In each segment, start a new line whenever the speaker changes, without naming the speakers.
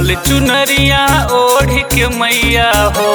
लाल चुनरिया ओढ़ के मैया हो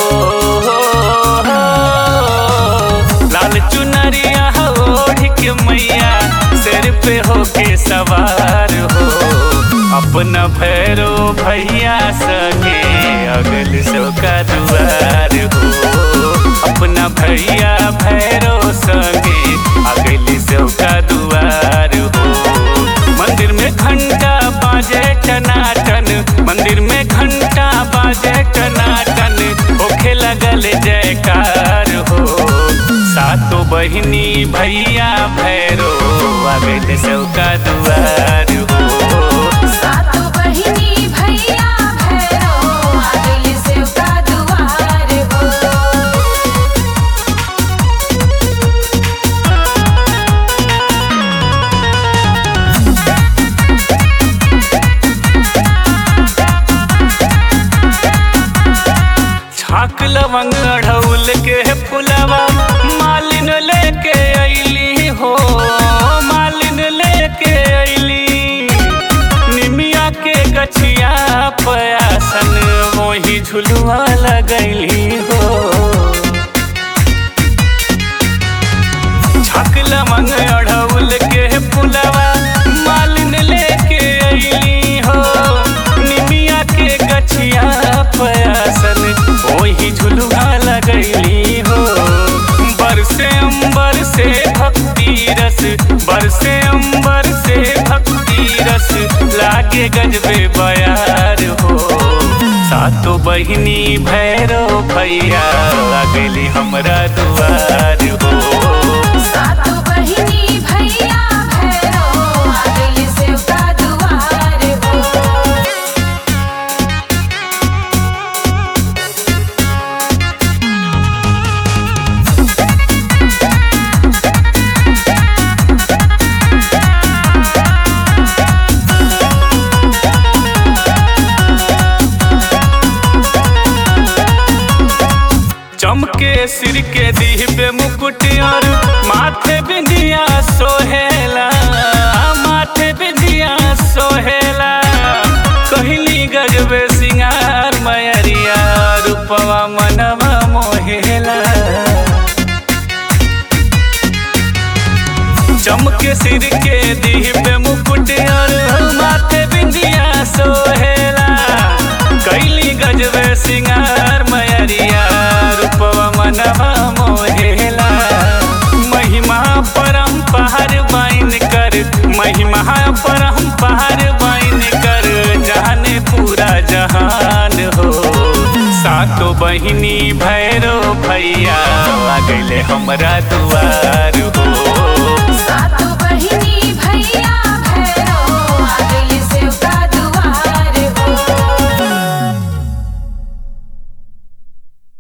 लाल चुनरिया ओढ़ के मैया सिर पे होके सवार हो अपना भैरो भैया सगे अगल सो का दुआर हो अपना भैया भैरो सगे अगल सो का दुआर हो मंदिर में घंटा बाजे टनाटन मंदिर में घंटा बाजे टनाटन होखे लगल जयकार हो सातो बहिनी भैया भैरो आगे सौका दुआर हो
सातो बहिनी भैया भैरो आगल से का दुआर हो
छाक लवंग अढ़ौल के फुलवा मालिन लेके अइली हो मालिन लेके अइली निमिया के गछिया पयासन मोही झुलुआ लगैली हो छाक लवंग अढ़ौल के फुलवा मालिन लेके अइली हो निमिया के गछिया पयासन ओही झुलुआ लगैली हो बरसे अंबर से भक्ति रस बरसे अंबर से भक्ति रस लागे गजबे बयार हो सातो बहिनी भैरो भैया लगली हमरा दुआर हो
सातो बहिनी भैया भैरो आगल से का दुआर हो
चमके सिर के दीह पे मुकुट और माथे बिंदिया सोहेला माथे बिंदिया सोहेला कहली गजबे सिंगार मयरिया रूपवा मनवा मोहेला चमके सिर के दीह पे मुकुट और माथे बिंदिया सोहेला कैली गजबे सिंगार मयरिया रूपवा मनवा मोहेला महिमा परम पहाड़ बाइन कर महिमा परम पहाड़ बाइन कर जाने पूरा जहान हो सातो बहिनी भैरो भैया आ गइले हमरा दुआर